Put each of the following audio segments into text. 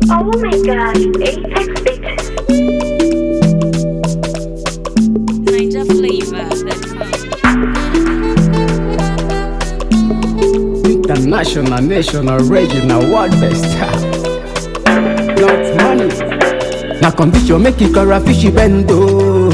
Oh my gosh, Apex Bitches. Ninja flavor. International, national, regional, world best. Not money. Na condition make it a fishy bend oh.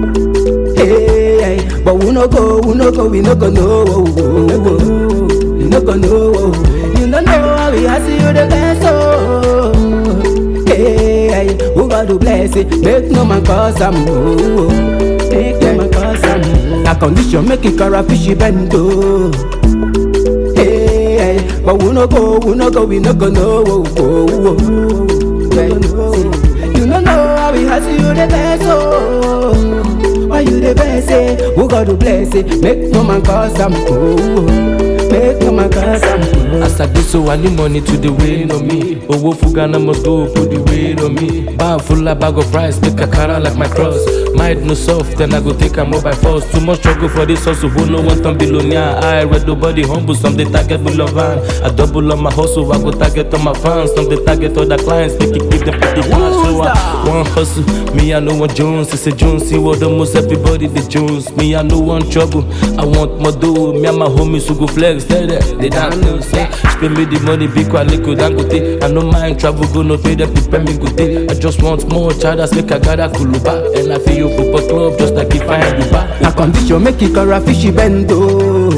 Hey, hey, but we no go, we no go, we no go no, we no go, we no go no. You no know how we ask you the best oh. Hey, hey, who God to bless it? Make no man cause am oh. Make no man cause am. Na condition make it a fishy bend oh. Hey, hey, but we no go, we no go, we no go no. Oh, oh, oh. Yeah, You no know how we hustle you the best, oh. Why you the best, eh? Who God to bless it? Make no man cause am, oh. Make no man cause am, oh. As I do so, I need money to the weight on me. Owo Fugana must go put the weight on me. Bag full of bag of rice, take a cara like my cross. Mind no soft, then I go take a mobile force. Too much struggle for this hustle, who no one turn billionaire. I read nobody humble, some they target below van. I double on my hustle, I go target on my fans. Some they target other clients, make it give them pretty cash. So I one hustle, me I know one Jones, it's a Jones. See what almost everybody the Jones. Me I know one trouble, I want more dough. Me and my homies who go flex, they there, they don't know. Say, spend me the money, big quality, dangote. I no mind travel, go no pay them, prepare me good day. I just want more chadas, make I gather kuluba. And I feel you football club, just like if I had you back. Na condition make it a fishy bend, oh.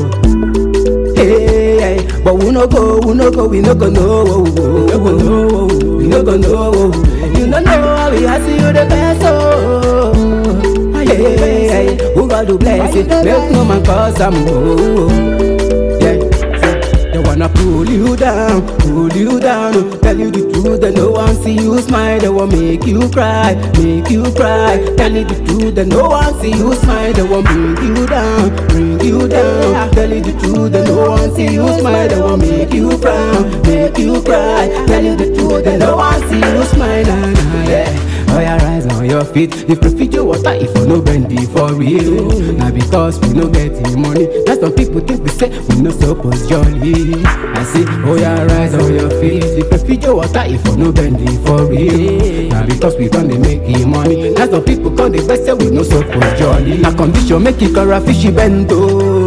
Hey, hey, but we no go, we no go, we no go no, oh, oh, we no go no, oh, we no go no. oh. You no know how we hustle you the best, oh. Hey, hey, who God to bless it? Make no man cause am, oh. Yeah, they wanna pull you down, pull you down. oh. Tell you the truth, they no one see you smile. They want make you cry, make you cry. Tell you the truth, they no one see you smile. They want bring you down, bring you down. Tell you the truth, they no one see you smile. They want make you frown, make you cry. Tell you the truth, they no one see you smile. Nah, nah, yeah. Oh, yeah, rise on your feet. If you feed your water, if you no bend it for real. Now because we no get the money, that's what people think we say we no suppose jolly. I say, oh yeah, rise on your feet. If you feed your water, if you no bend it for real. Now because we don't dey make the money, that's what people call the best say we no suppose jolly. Na condition make it a fishy bend oh.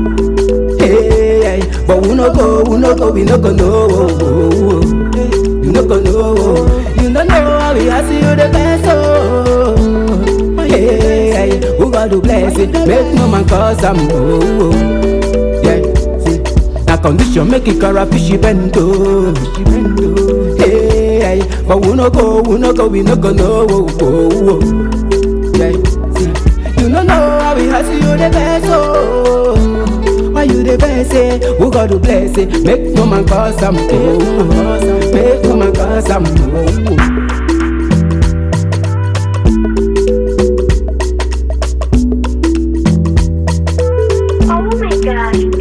Hey, hey, but we no go, we no go, we no go no. Oh, oh, oh. You no go know, you no know how we hustle you the best, oh. Hey, hey, who God to bless it? Make no man cause am, oh. Yeah, see, na condition make it a fishy bend, oh. Hey, hey, but we no go, we no go, we no go no, oh, oh, oh. Yeah, see, you no know how we hustle you the best, oh. Why you the best, eh? Who God to bless it? Make no man cause am, oh. Make no man cause am, oh. Oh my gosh,